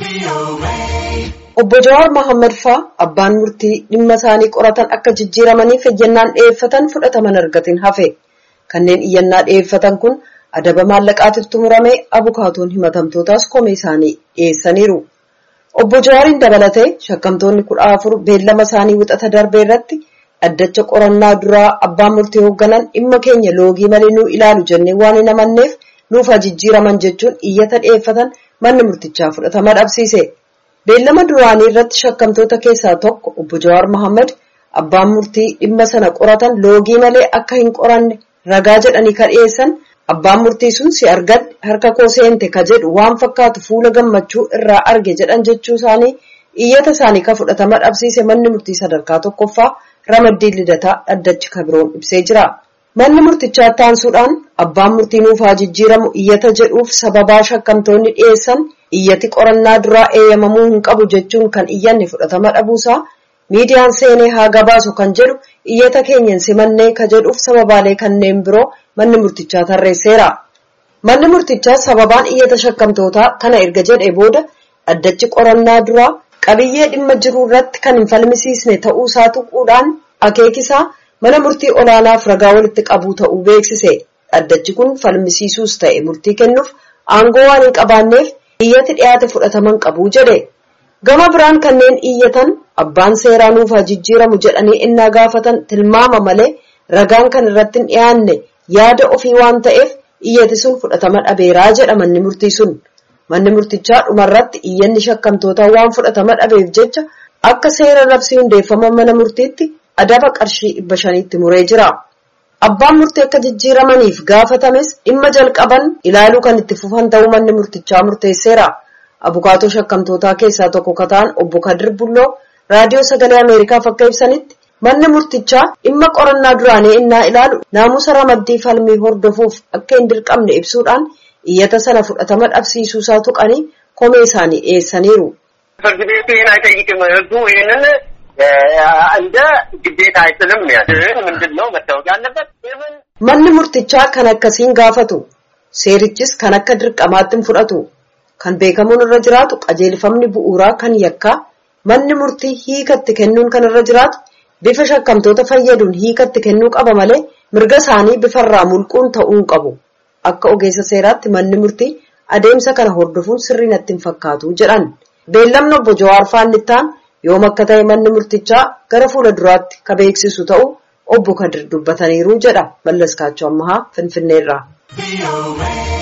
Obbo Jawaar Mohaammed faa abbaan murtii dhimma isaanii qoratan akka jijjiiramaniif iyyannaan dhiyeeffatan fudhataman argatin hafe. Kanneen iyyannaa dhiyeeffatan kun adaba maallaqaatiif xumuramee abukaatoon himatamtootaas komee isaanii dhiyeessaniiru. Obbo Jawaariin dabalatee shakkamtoonni kudha afur beellama isaanii wixata darbee irratti dhaddacha qorannaa duraa abbaan murtii hoogganan dhimma keenya loogii malee nuu ilaalu jennee waan hin amanneef nuuf haa jijjiiraman jechuun iyyata dhiyeeffatan manni murtichaa fudhatama dhabsiise. Beellama duraanii irratti shakkamtoota keessaa tokko obbo Jawaar Mohaammed abbaan murtii dhimma sana qoratan loogii malee akka hin qoranne ragaa jedhanii ka dhiyeessan abbaan murtii sun si argadhe harka koo seente ka jedhu waan fakkaatu fuula gammachuu irraa arge jedhan jechuu isaanii iyyata isaanii ka fudhatama dhabsiise manni murtii sadarkaa tokkoffaa ramaddii lidataa dhaddachi kabiroon ibsee jira. Manni murtichaa taansuudhaan abbaan murtii nuuf haa jijjiiramu iyyata jedhuuf sababaa shakkamtoonni dhiyeessan iyyati qorannaa duraa eeyyamamuu hin qabu jechuun kan iyyanne fudhatama dhabuusaa miidiyaan seenee haa gabaasu kan jedhu iyyata keenyan simannee ka jedhuuf sababaalee kanneen biroo manni murtichaa tarreesseera. Manni murtichaa sababaan iyyata shakkamtootaa kana erga jedhee booda dhaddachi qorannaa duraa qabiyyee dhimma jiru irratti kan hin falmisiisne ta'uu isaa tuquudhaan akeekisaa mana murtii olaanaaf ragaa walitti qabuu ta'uu beeksise. Dhaddachi kun falmisiisuus ta'e murtii kennuuf aangoo waan hin qabaanneef iyyati dhiyaate fudhataman qabu jedhe. Gama biraan kanneen iyyatan abbaan seeraa nuuf haa jijjiiramu jedhanii innaa gaafatan tilmaama malee ragaan kan irratti hin dhiyaanne yaada ofii waan ta'eef iyyati sun fudhatama dhabeeraa jedha manni murtii sun. Manni murtichaa dhumarratti iyyanni shakkamtootaa waan fudhatama dhabeef jecha akka seera labsii hundeeffama mana murtiitti adaba qarshii dhibba shaniitti muree jira. Abbaan murtii akka jijjiiramaniif gaafatames dhimma jalqaban ilaaluu kan itti fufan ta'uu manni murtichaa murteesseera. Abukaatoo shakkamtootaa keessaa tokko ka ta'an obbo Kadir Bulloo raadiyoo sagalee Ameerikaaf akka ibsanitti manni murtichaa dhimma qorannaa duraanii innaa ilaalu naamusa ramaddii falmii hordofuuf akka hin dirqamne ibsuudhaan iyyata sana fudhatama dhabsiisuusaa tuqanii komee isaanii dhiyeessaniiru. ፍርድ ቤቱ ይህን አይጠይቅም። ህጉ ይህንን እንደ ግዴታ አይጥልም። ግን ምንድን ነው መታወቅ ያለበት ምን Manni murtichaa kan akkasiin gaafatu seerichis kan akka dirqamaatti hin fudhatu kan beekamuun irra jiraatu qajeelfamni bu'uuraa kan yakkaa manni murtii hiikatti kennuun kan irra jiraatu bifa shakkamtoota fayyaduun hiikatti kennuu qaba malee mirga isaanii bifarraa mulquun ta'uu hin qabu. Akka ogeessa seeraatti manni murtii adeemsa kana hordofuun sirrii natti hin fakkaatu jedhan. Beellamni obbo Jawaar Faannittaan yoom akka ta'e manni murtichaa gara fuula duraatti ka beeksisu ta'u obbo Kadir dubbataniiru jedha Mallas Kaachoo Ammahaa Finfinneerraa.